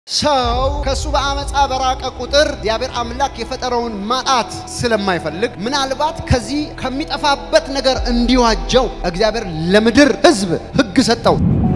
ሰው ከእሱ በአመፃ በራቀ ቁጥር እግዚአብሔር አምላክ የፈጠረውን ማጣት ስለማይፈልግ ምናልባት ከዚህ ከሚጠፋበት ነገር እንዲዋጀው እግዚአብሔር ለምድር ሕዝብ ሕግ ሰጠው።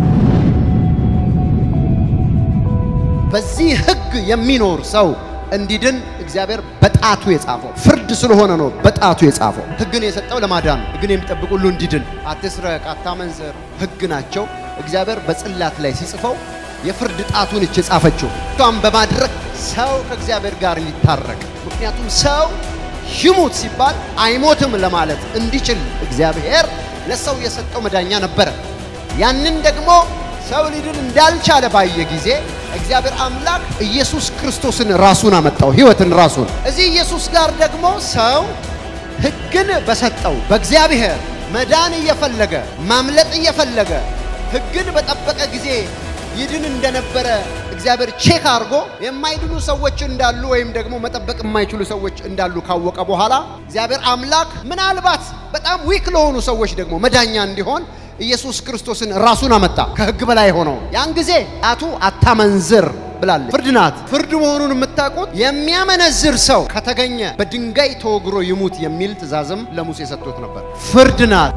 በዚህ ሕግ የሚኖር ሰው እንዲድን እግዚአብሔር በጣቱ የጻፈው ፍርድ ስለሆነ ነው። በጣቱ የጻፈው ሕግን የሰጠው ለማዳን ነው። ሕግን የሚጠብቅ ሁሉ እንዲድን። አትስረቅ፣ አታመንዝር ሕግ ናቸው። እግዚአብሔር በጽላት ላይ ሲጽፈው የፍርድ ጣቱን እች የጻፈችው እሷን በማድረግ ሰው ከእግዚአብሔር ጋር ሊታረቅ ምክንያቱም ሰው ይሙት ሲባል አይሞትም ለማለት እንዲችል እግዚአብሔር ለሰው የሰጠው መዳኛ ነበረ። ያንን ደግሞ ሰው ሊድን እንዳልቻለ ባየ ጊዜ እግዚአብሔር አምላክ ኢየሱስ ክርስቶስን ራሱን አመጣው፣ ሕይወትን ራሱን። እዚህ ኢየሱስ ጋር ደግሞ ሰው ሕግን በሰጠው በእግዚአብሔር መዳን እየፈለገ ማምለጥ እየፈለገ ሕግን በጠበቀ ጊዜ ይድን እንደነበረ እግዚአብሔር ቼክ አድርጎ የማይድኑ ሰዎች እንዳሉ ወይም ደግሞ መጠበቅ የማይችሉ ሰዎች እንዳሉ ካወቀ በኋላ እግዚአብሔር አምላክ ምናልባት በጣም ዊክ ለሆኑ ሰዎች ደግሞ መዳኛ እንዲሆን ኢየሱስ ክርስቶስን ራሱን አመጣ። ከሕግ በላይ ሆነው ያን ጊዜ ጣቱ አታመንዝር ብላለች። ፍርድ ናት። ፍርድ መሆኑን የምታውቁት የሚያመነዝር ሰው ከተገኘ በድንጋይ ተወግሮ ይሙት የሚል ትእዛዝም ለሙሴ ሰጥቶት ነበር። ፍርድ ናት።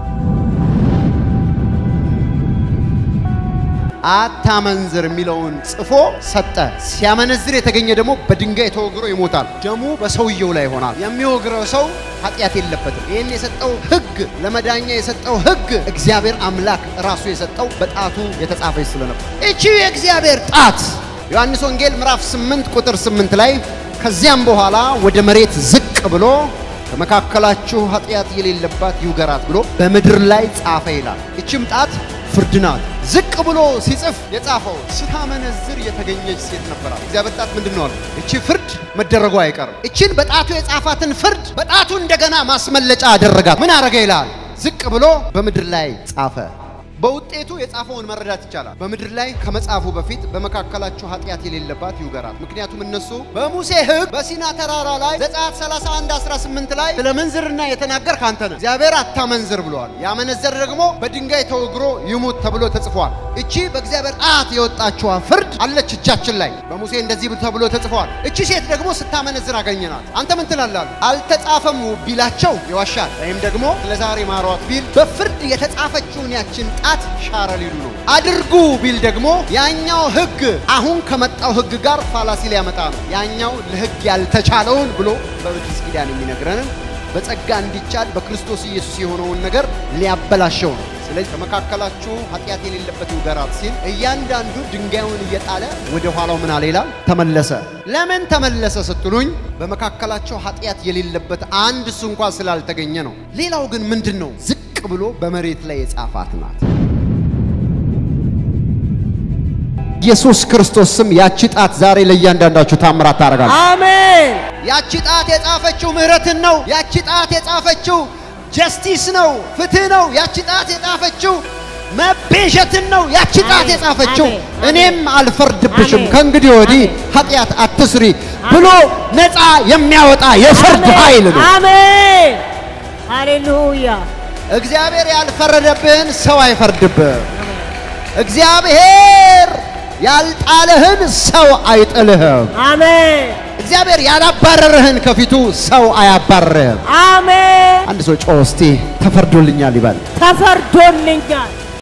አታመንዝር የሚለውን ጽፎ ሰጠ። ሲያመነዝር የተገኘ ደግሞ በድንጋይ ተወግሮ ይሞታል። ደሙ በሰውየው ላይ ይሆናል። የሚወግረው ሰው ኃጢአት የለበትም። ይህን የሰጠው ሕግ ለመዳኛ የሰጠው ሕግ እግዚአብሔር አምላክ ራሱ የሰጠው በጣቱ የተጻፈች ስለነበር እቺ የእግዚአብሔር ጣት ዮሐንስ ወንጌል ምዕራፍ 8 ቁጥር 8 ላይ ከዚያም በኋላ ወደ መሬት ዝቅ ብሎ ከመካከላችሁ ኃጢአት የሌለባት ይውገራት ብሎ በምድር ላይ ጻፈ ይላል። እችም ጣት ፍርድ ናት። ዝቅ ብሎ ሲጽፍ የጻፈው ስታመነዝር የተገኘች ሴት ነበራት። እግዚአብሔር ጣት ምንድን ነው አለ? እቺ ፍርድ መደረጉ አይቀርም። እችን በጣቱ የጻፋትን ፍርድ በጣቱ እንደገና ማስመለጫ አደረጋት። ምን አረገ ይላል? ዝቅ ብሎ በምድር ላይ ጻፈ። በውጤቱ የጻፈውን መረዳት ይቻላል። በምድር ላይ ከመጻፉ በፊት በመካከላቸው ኃጢአት የሌለባት ይውገራት። ምክንያቱም እነሱ በሙሴ ሕግ በሲና ተራራ ላይ ዘጸአት 31 18 ላይ ስለ ምንዝርና የተናገር ካንተ ነህ፣ እግዚአብሔር አታመንዝር ብለዋል። ያመነዘር ደግሞ በድንጋይ ተወግሮ ይሙት ተብሎ ተጽፏል። እቺ በእግዚአብሔር ጣት የወጣችዋ ፍርድ አለች እጃችን ላይ በሙሴ እንደዚህ ተብሎ ተጽፏል። እቺ ሴት ደግሞ ስታመነዝር አገኘናት። አንተ ምን ትላላሉ? አልተጻፈም ቢላቸው ይዋሻል፣ ወይም ደግሞ ለዛሬ ማሯት ቢል በፍርድ የተጻፈችውን ያችን ጣት ሻረ ሊሉ ነው። አድርጉ ቢል ደግሞ ያኛው ሕግ አሁን ከመጣው ሕግ ጋር ፋላሲ ሊያመጣ ነው። ያኛው ለሕግ ያልተቻለውን ብሎ በብሉይ ኪዳን የሚነግረንን በጸጋ እንዲቻል በክርስቶስ ኢየሱስ የሆነውን ነገር ሊያበላሸው ነው። ስለዚህ ከመካከላችሁ ኃጢአት የሌለበት ይውገራት ሲል እያንዳንዱ ድንጋዩን እየጣለ ወደ ኋላው ምን አለ ይላል? ተመለሰ። ለምን ተመለሰ ስትሉኝ በመካከላቸው ኃጢአት የሌለበት አንድ እሱ እንኳ ስላልተገኘ ነው። ሌላው ግን ምንድን ነው? ዝቅ ብሎ በመሬት ላይ የጻፋት ናት። ኢየሱስ ክርስቶስ ስም ያቺ ጣት ዛሬ ለእያንዳንዳችሁ ታምራት ታደርጋለች። አሜን። ያቺ ጣት የጻፈችው ምህረትን ነው። ያቺ ጣት የጻፈችው ጀስቲስ ነው፣ ፍትህ ነው። ያቺ ጣት የጻፈችው መቤዠትን ነው። ያቺ ጣት አሜን፣ የጻፈችው አሜን፣ እኔም አልፈርድብሽም አሜን፣ ከእንግዲህ ወዲህ አሜን። ኃጢአት አትስሪ ብሎ ነፃ የሚያወጣ የፍርድ ኃይል ነው። አሜን። ሃሌሉያ። እግዚአብሔር ያልፈረደብህን ሰው አይፈርድብህም። እግዚአብሔር ያልጣለህን ሰው አይጥልህም። አሜን። እግዚአብሔር ያላባረረህን ከፊቱ ሰው አያባረርህም። አሜን። አንድ ሰው ጮህ እስቲ ተፈርዶልኛል ይበል። ተፈርዶልኛል።